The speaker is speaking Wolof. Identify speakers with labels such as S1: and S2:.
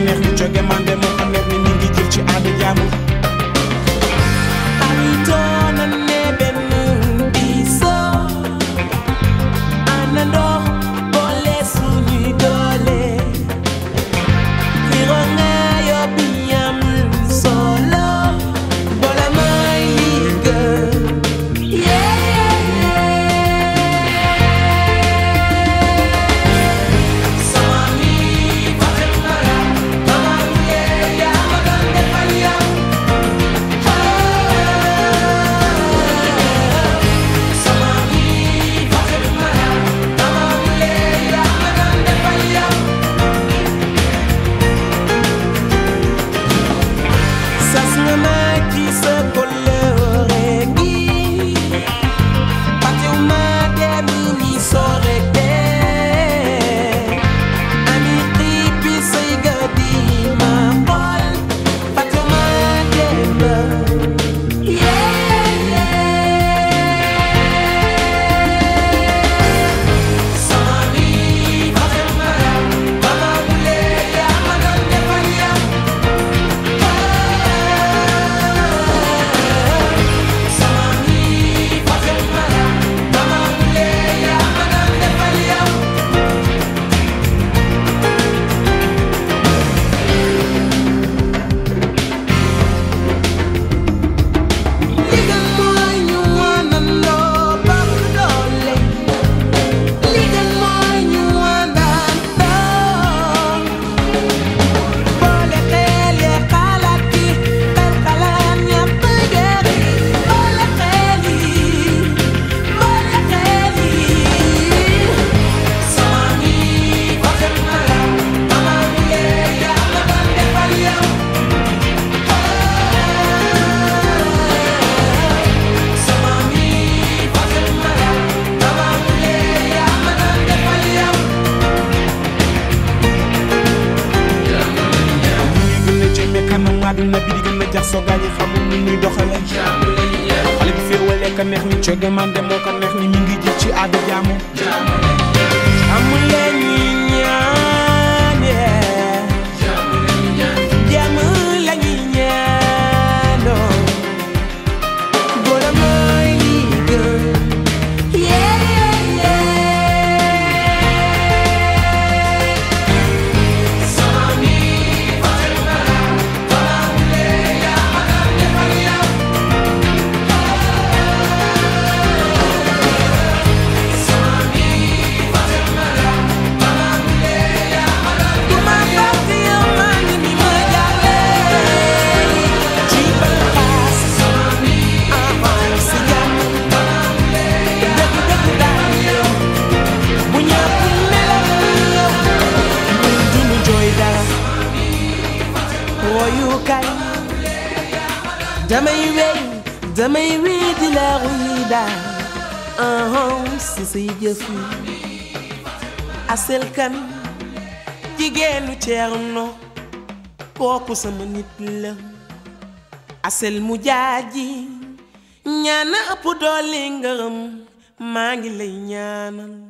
S1: neex ni jóge mande moo ko neex ni mi ngi jël ci aada jaamu
S2: Aritoona ne benn diisoo àndandoo boole suñuy doole xiro nga yóbbi am solo boole may li gën sama mi faxe mara mama yee yaa ma doon defal yow sama mi faxe mara mama yee yaa ma doon defal yow sas nga ma ci sa kóllëre gi fàttewuma dem ni sore dee ami xiipi say ga di ma xool fàttewuma dem sama mi faxe mara mama yee yaa ma doon defal yow sama mi faxe mara mama yee yaa ma doon defal yow liggéey mooy ñu àndandoo bokk doole liggéey mooy ñu àndandoo boole xel yi xalaat yi xel xalaat ñëpp gëri boole xel yi boole xel yi sama mi faxe mara mama yee yaa ma doon defal yow sama mi faxe mara mama yee yaa ma doon defal yow
S1: ñu ngi gën a jëmee kanam àdduna bi di gën a jax soo gaa yi xamul ni ñuy doxale xale bi féewalee ka neex ni jóge mande moo ko neex ni mi ngi jël ci aada jaamu
S2: amul leen ñuy ñaan yee jàmm la ñuy ñaanoo boole mooy li gën sama mi faxe mara mama yee yaa ma doon defal yow sama mi faxe mara mama yee yaa ma doon defal yow fàtte yow maa ngi ni ma jàlle ci balaas sama mi amal si jàmm dëgg dëgg daal yow bu ñëpp nelaw yow ñun duñu jooy dara woyukaay damay wéy damay wéy di la ruy daal aham si say jëf yi asel kan jigéenu Ceerno kooku sama nit la asel mu jaaji ñaana ëpp doole ngërëm maa ngi lay ñaanal